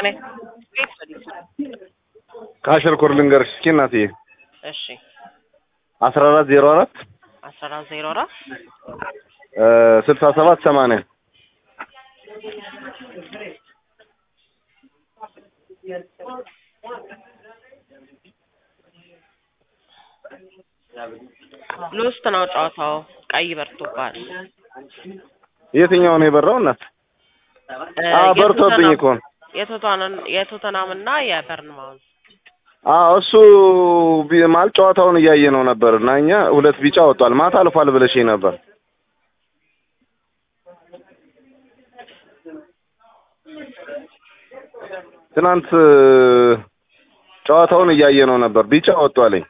ከአሸር ኮር ልንገርሽ እስኪ እናትዬ እሺ አስራ አራት ዜሮ አራት አስራ አራት ዜሮ አራት ስልሳ ሰባት ሰማንያ ሎስት ነው ጨዋታው። ቀይ በርቶባል። የትኛው ነው የበራው እናት? እ አ በርቶብኝ የቶተናም- እኮ ነው። የቶተናም የቶተናም እና የበርንማውዝ አዎ እሱ ቢ- ማለት ጨዋታውን እያየ ነው ነበር እና እኛ ሁለት ቢጫ ወጥቷል። ማታ አልፏል ብለሽኝ ነበር። ትናንት እ፣ ጨዋታውን እያየ ነው ነበር። ቢጫ ወጥቷልኝ።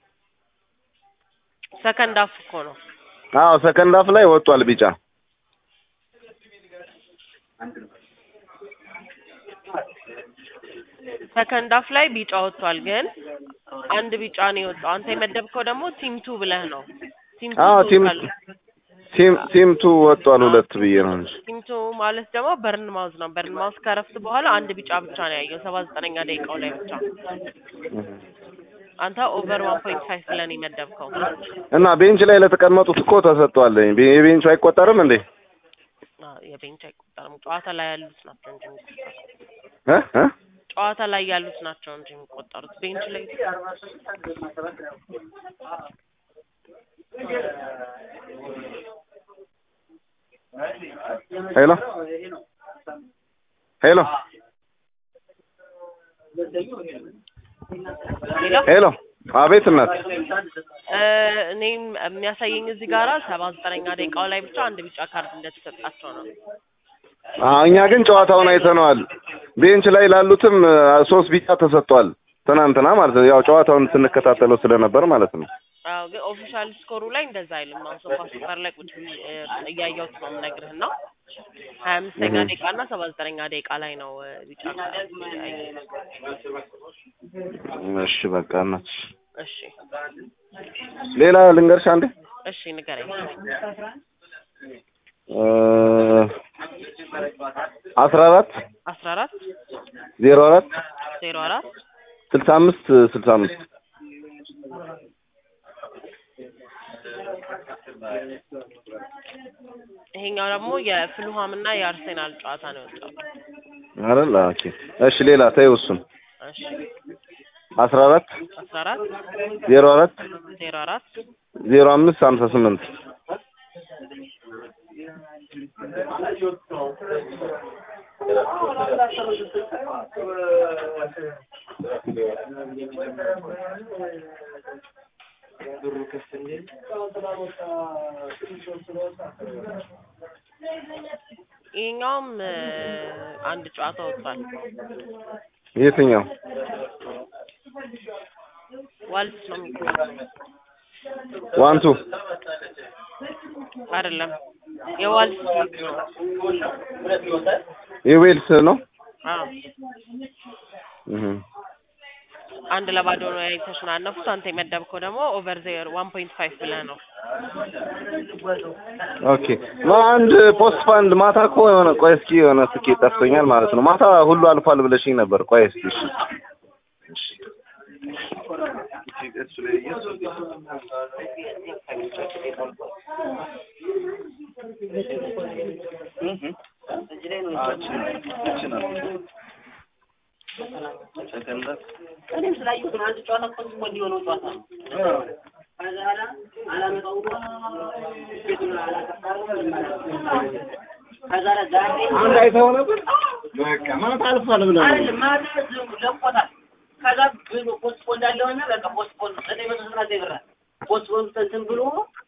ሰከንድ አፍ እኮ ነው። አዎ ሰከንድ አፍ ላይ ወጥቷል ቢጫ። ሰከንድ አፍ ላይ ቢጫ ወጥቷል፣ ግን አንድ ቢጫ ነው የወጣው። አንተ የመደብከው ደግሞ ቲም ቱ ብለህ ነው። ቲም ቱ አዎ ቲም ትወጣለህ። ቲም ቲም ቱ ወጥቷል ሁለት ብዬ ነው እንጂ ቲም ቱ ማለት ደግሞ በርን ማውዝ ነው። በርን ማውዝ ከረፍት በኋላ አንድ ቢጫ ብቻ ነው ያየው፣ ሰባ ዘጠነኛ ደቂቃው ላይ ብቻ። አንተ ኦቨር ዋን ፖይንት ፋይቭ ብለን የመደብከው እና ቤንች ላይ ለተቀመጡት እኮ ተሰጥቷል። ቤ- የቤንቹ አይቆጠርም እንዴ? አ፣ የቤንች አይቆጠርም። ጨዋታ ላይ ያሉት ናቸው እንጂ የሚቆጠሩት እ እ ጨዋታ ላይ ያሉት ናቸው እንጂ የሚቆጠሩት ቤንች ላይ ሄሎ ሄሎ ሌላ ሄሎ አቤት እናት እ፣ እኔም የሚያሳየኝ እዚህ ጋራ ሰባ ዘጠነኛ ደቂቃው ላይ ብቻ አንድ ቢጫ ካርድ እንደተሰጣቸው ነው። አ እኛ ግን ጨዋታውን አይተነዋል። ቤንች ላይ ላሉትም አ፣ ሶስት ቢጫ ተሰጥቷል ትናንትና ማለት ነው። ያው ጨዋታውን ስንከታተለው ስለነበር ማለት ነው። አዎ ግን ኦፊሻል ስኮሩ ላይ እንደዛ አይልም። አሁን ሶፋ ሱፐር ላይ ቁጭ ብዬ እ፣ እያየሁት ነው የምነግርህ እና ሀያ አምስተኛ እህ። ደቂቃ እና ሰባ ዘጠነኛ ደቂቃ ላይ ነው እ፣ ቢጫ ካርድ ያየሁት። እሺ በቃ እናት እሺ ሌላ ልንገርሽ አንዴ እሺ ንገረኝ። እ፣ አስራ አራት አስራ አራት ዜሮ አራት ዜሮ አራት ስልሳ አምስት ስልሳ አምስት ይሄኛው ደግሞ የፍልሃም እና የአርሴናል ጨዋታ ነው የወጣው። አይደል? ኦኬ እሺ ሌላ ተይው እሱን እሺ አስራ አራት አስራ አራት ዜሮ አራት ዜሮ አራት ዜሮ አምስት ሀምሳ ስምንት ይሄኛውም እ፣ አንድ ጨዋታ ወጥቷል። የትኛው ዋልስ ነው የሚባለው ዋንቱ አይደለም፣ የዋልስ ሊግ ነው። የዌልስ ነው አዎ እህ አንድ ለባዶ ነው የተሸናነፉት። አንተ የመደብከው ደግሞ ኦቨር ዜሮ ዋን ፖይንት ፋይቭ ብለህ ነው። ኦኬ ማ አንድ ፖስት ፋንድ ማታ እኮ የሆነ ቆይ እስኪ የሆነ ትኬት ጠፍቶኛል ማለት ነው። ማታ ሁሉ አልፏል ብለሽኝ ነበር። ቆይ እስኪ እሺ እኔም ስላየሁት ነው። አንድ ጨዋታ እኮ እኮ እንዲሆነው ጨዋታ ነው። ከዛ በኋላ አላመጣው ብሎ ቤቱን አላጠፋም። ከዛ በኋላ ዛሬ አንድ አይተኸው ነበር? በቃ ማታ አልፏል ብለህ ነው። አይደለም ማታ ዝም ብሎ ለቆታል። ከዛ ብሎ ፖስት ፖን እንዳለውና በቃ ፖስት ፖን ዘጠኝ መቶ ዘጠና ዘጠኝ ብር ፖስት ፖን እንትን ብሎ